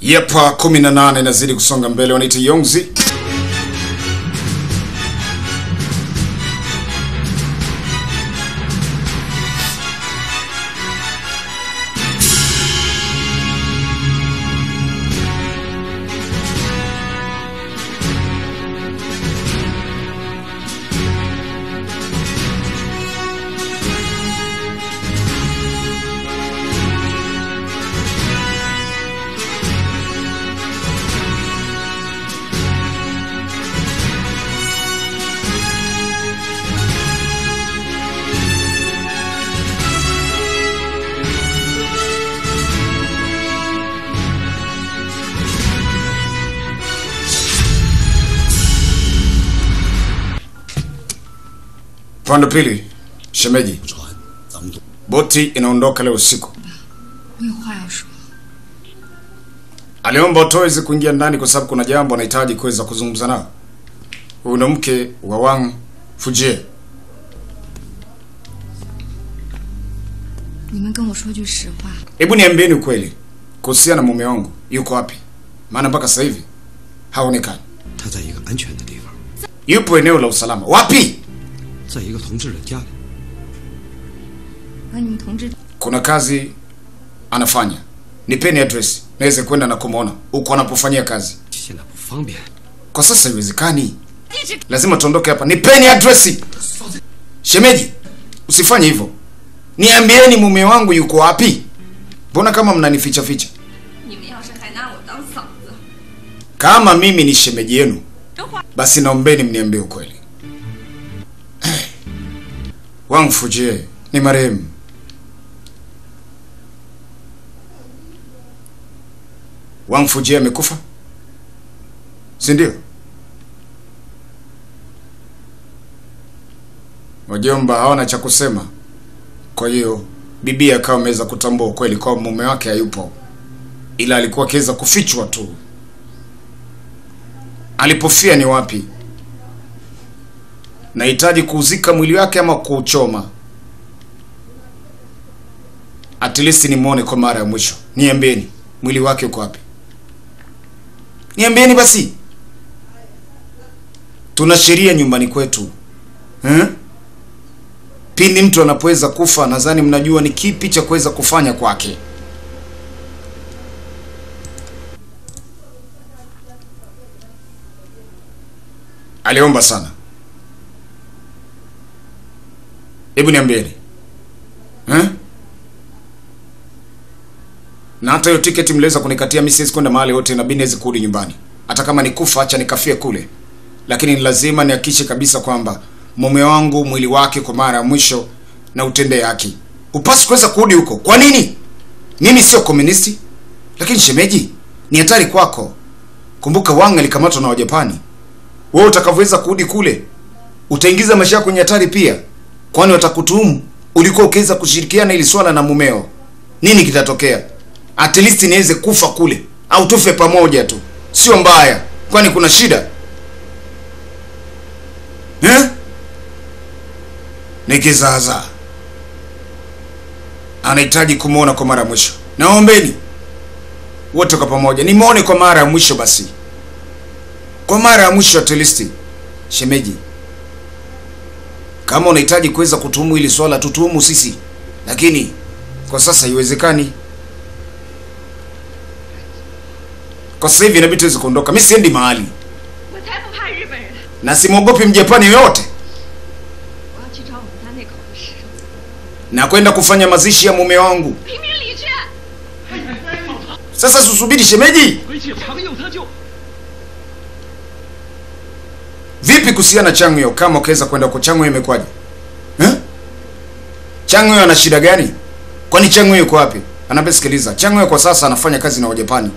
Yepa 18 inazidi kusonga mbele, wanaita Yongzi. Pande pili, shemeji, 船，咱们都 boti inaondoka leo usiku. 我有话要说。 Aliomba Otoezi kuingia ndani kwa sababu kuna jambo anahitaji kuweza kuzungumza nao. Huyu ndo mke wa Wang Fujie. 你们跟我说句实话， Hebu niambieni ukweli kuhusiana na mume wangu, yuko wapi? Maana mpaka sasa hivi haonekani. 他在一个安全的地方， Yupo eneo la usalama. Wapi? 在一个同志的家里。 和你们同志 Kuna kazi anafanya. Nipeni address naweze kwenda na kumwona huko anapofanyia kazi. 现在不方便， Kwa sasa haiwezekani, lazima tuondoke hapa. Nipeni address. Shemeji, usifanye hivyo. Niambieni mume wangu yuko wapi? Mbona kama mnanificha ficha? 你们要是还拿我当嫂子， Kama mimi ni shemeji yenu, 这话 basi naombeni mniambie ukweli. Eh, Wang Fujie ni marehemu. Wang Fujie amekufa, si ndio? Wajomba hawana cha kusema, kwa hiyo bibi akawa ameweza kutambua ukweli kwamba mume wake hayupo, ila alikuwa akiweza kufichwa tu. Alipofia ni wapi? Nahitaji kuuzika mwili wake ama kuuchoma? At least nimwone kwa mara ya mwisho. Niambieni, mwili wake uko wapi? Niambieni basi. Tuna sheria nyumbani kwetu eh? Pindi mtu anapoweza kufa, nadhani mnajua ni kipi cha kuweza kufanya kwake. Aliomba sana. Hebu niambieni eh? Na hata hiyo tiketi mliweza kunikatia mimi, siwezi kwenda mahali yote, inabidi niweze kurudi nyumbani. Hata kama ni kufa, acha nikafie kule, lakini ni lazima nihakikishe kabisa kwamba mume wangu mwili wake kwa mara ya mwisho na utende haki. Upasi kuweza kurudi huko. Kwa nini? Mimi sio komunisti, lakini shemeji, ni hatari kwako. Kumbuka Wang alikamatwa na Wajapani. Wewe utakavyoweza kurudi kule, utaingiza maisha yako kwenye hatari pia, kwani watakutuhumu ulikuwa ukiweza kushirikiana ili swala na mumeo. Nini kitatokea? At least niweze kufa kule au tufe pamoja tu, sio mbaya, kwani kuna shida eh? Ni kizaazaa, anahitaji kumwona kwa mara ya mwisho. Naombeni wote kwa pamoja nimwone kwa mara ya mwisho basi kwa mara ya mwisho at least. Shemeji, kama unahitaji kuweza kutuhumu hili swala, tutuhumu sisi, lakini kwa sasa haiwezekani. Kwa sasa hivi inabidi tuweze kuondoka. Mimi siendi mahali 我才不怕日本人！ na simwogopi mjapani yoyote, 我要去找我们家那口子师傅， na kwenda kufanya mazishi ya mume wangu. 评评理去。 Sasa susubiri shemeji, 回去朋友他就 vipi kuhusiana na Changyo? Kama ukiweza kwenda kwa Changyo imekwaje eh? Changyo ana shida gani? Kwani Changyo yuko wapi? Anaambia sikiliza, Changyo kwa sasa anafanya kazi na Wajapani.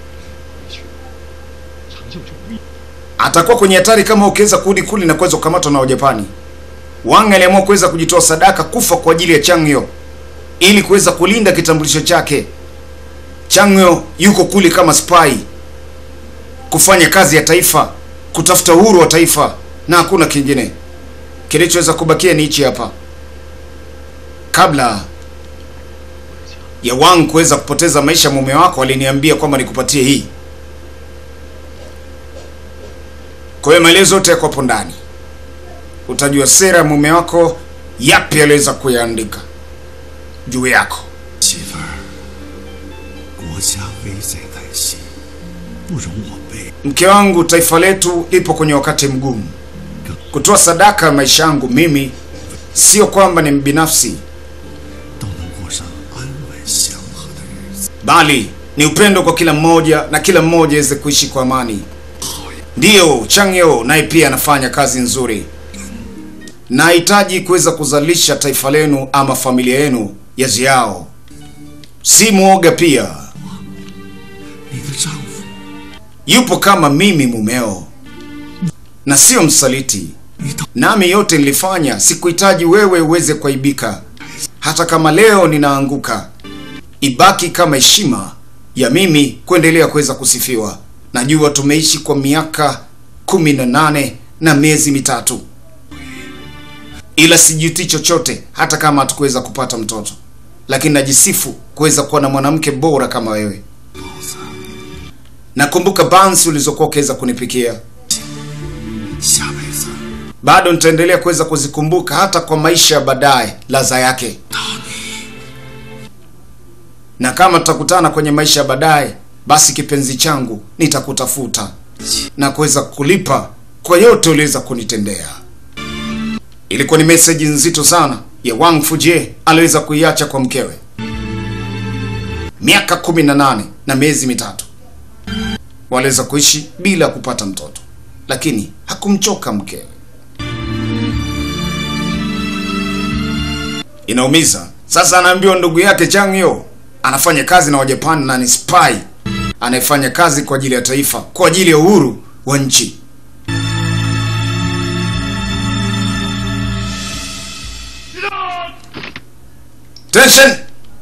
长袖就不易。 atakuwa kwenye hatari kama ukiweza kurudi kule na kuweza kukamatwa na Wajapani. Wang aliamua kuweza kujitoa sadaka kufa kwa ajili ya Changyo ili kuweza kulinda kitambulisho chake. Changyo yuko kule kama spy kufanya kazi ya taifa, kutafuta uhuru wa taifa na hakuna kingine. Kilichoweza kubakia ni hichi hapa. Kabla ya Wang kuweza kupoteza maisha ya mume wako, aliniambia kwamba nikupatie hii. Kwa hiyo maelezo yote yako hapo ndani, utajua sera ya mume wako, yapi aliweza kuyaandika juu yako. 媳妇儿，国家危在旦夕，不容我辈 Mke wangu, taifa letu lipo kwenye wakati mgumu. Kutoa sadaka ya maisha yangu mimi, sio kwamba ni mbinafsi, 都能过上安稳祥和的日子。 bali ni upendo kwa kila mmoja na kila mmoja aweze kuishi kwa amani. Ndiyo, Changyo naye pia anafanya kazi nzuri. Nahitaji kuweza kuzalisha taifa lenu ama familia yenu ya ziao. Si mwoga pia, 你的丈夫， yupo kama mimi mumeo, na sio msaliti. 你到 Nami yote nilifanya, sikuhitaji wewe uweze kuaibika. Hata kama leo ninaanguka, ibaki kama heshima ya mimi kuendelea kuweza kusifiwa. Najua tumeishi kwa miaka kumi na nane na miezi mitatu, ila sijuti chochote, hata kama hatukuweza kupata mtoto, lakini najisifu kuweza kuwa na mwanamke bora kama wewe. Nakumbuka bansi ulizokuwa ukiweza kunipikia 下辈子 bado nitaendelea kuweza kuzikumbuka hata kwa maisha ya baadaye ladha yake na kama tutakutana kwenye maisha ya baadaye basi kipenzi changu nitakutafuta na kuweza kulipa kwa yote uliweza kunitendea ilikuwa ni meseji nzito sana ya Wang Fujie aliweza kuiacha kwa mkewe miaka kumi na nane na miezi mitatu waliweza kuishi bila kupata mtoto lakini hakumchoka mkewe inaumiza. Sasa anaambiwa ndugu yake Changyo anafanya kazi na Wajapani na ni spy anayefanya kazi kwa ajili ya taifa, kwa ajili ya uhuru wa nchi. Tension!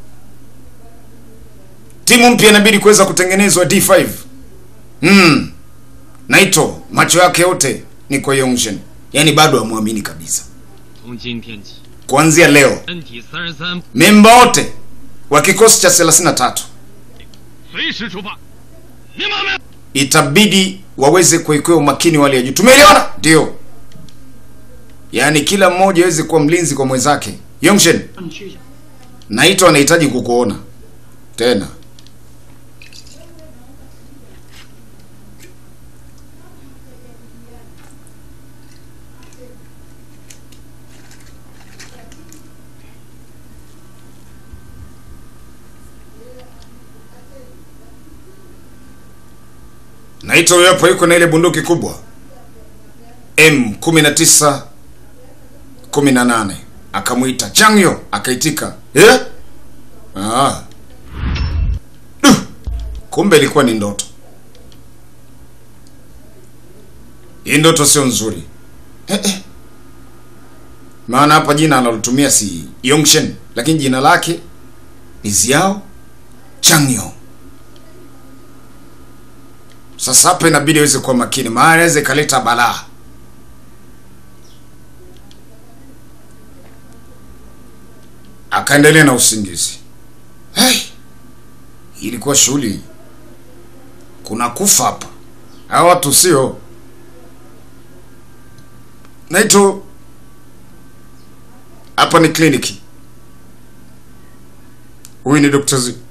Timu mpya inabidi kuweza kutengenezwa D5. Hmm. Naito macho yake yote ni kwa Yongshin. Yaani bado hamwamini kabisa. 从今天起， Kuanzia leo 身体三十三， memba wote wa kikosi cha 33 随时出发。明白没？ itabidi waweze kuwekewa umakini wa hali ya juu. Tumeelewana? Ndio. Yaani kila mmoja aweze kuwa mlinzi kwa mwenzake. Yongshen, 你去一下。 Naito anahitaji kukuona tena. Naito huyo hapo yuko na ile bunduki kubwa M19 18 akamwita Changyo akaitika eh? ah. Duh! kumbe ilikuwa ni ndoto hii ndoto sio nzuri eh, eh. maana hapa jina analotumia si Yongshen lakini jina lake ni Ziao Changyo sasa hapa inabidi aweze kuwa makini maana inaweza ikaleta balaa akaendelea na usingizi. Hey, ilikuwa shughuli, kuna kufa hapa, hawa watu sio Naito. Hapa ni kliniki, huyu ni Dr. Z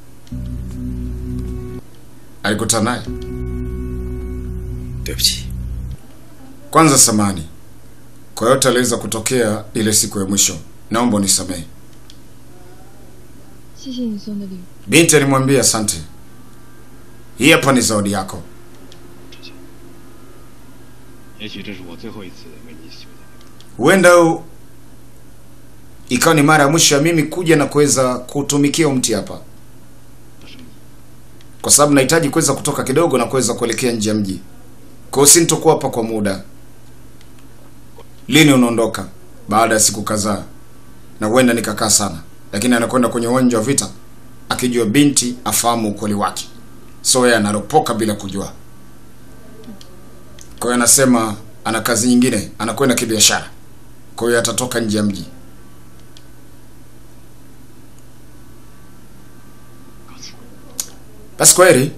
alikutana naye. 对不起， Kwanza samani kwa yote aliweza kutokea ile siku ya mwisho, naomba unisamehe. 谢谢你送的礼物。 Binti alimwambia asante, hii hapa ni zawadi yako. 也许这是我最后一次为你修的。 Huenda u- ikawa ni mara ya mwisho ya mimi kuja na kuweza kutumikia mti hapa, 我生意 kwa sababu nahitaji kuweza kutoka kidogo na kuweza kuelekea nje ya mji. Kwa hiyo sintokuwa hapa kwa muda. Lini unaondoka? Baada ya siku kadhaa, na huenda nikakaa sana, lakini anakwenda kwenye uwanja wa vita akijua binti afahamu ukweli wake, so yeye anaropoka bila kujua. Kwa hiyo anasema ana kazi nyingine, anakwenda kibiashara, kwa hiyo atatoka nje ya mji. Basi kweli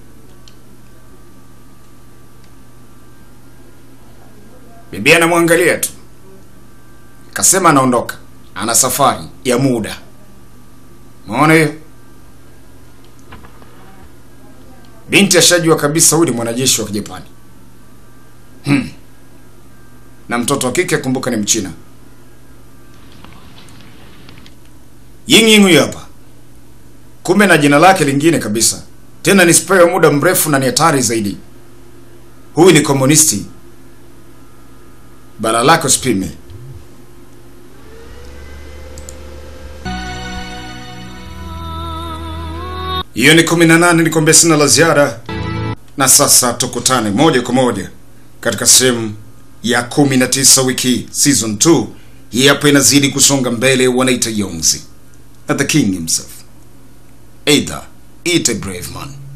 bibi anamwangalia tu, kasema anaondoka, ana safari ya muda. Umeona hiyo? Binti ashajua kabisa huyu ni mwanajeshi wa Kijapani. Hmm. Na mtoto wa kike kumbuka ni Mchina. Ying Ying huyu hapa. Kumbe na jina lake lingine kabisa. Tena ni spray wa muda mrefu na ni hatari zaidi. Huyu ni komunisti. Bala lako usipime. Hiyo ni 18 nikwambia sina la ziada. Na sasa tukutane moja kwa moja katika sehemu ya 19 wiki season 2. Hii hapa inazidi kusonga mbele, wanaita Yongzi. Na the king himself. Either eat a brave man.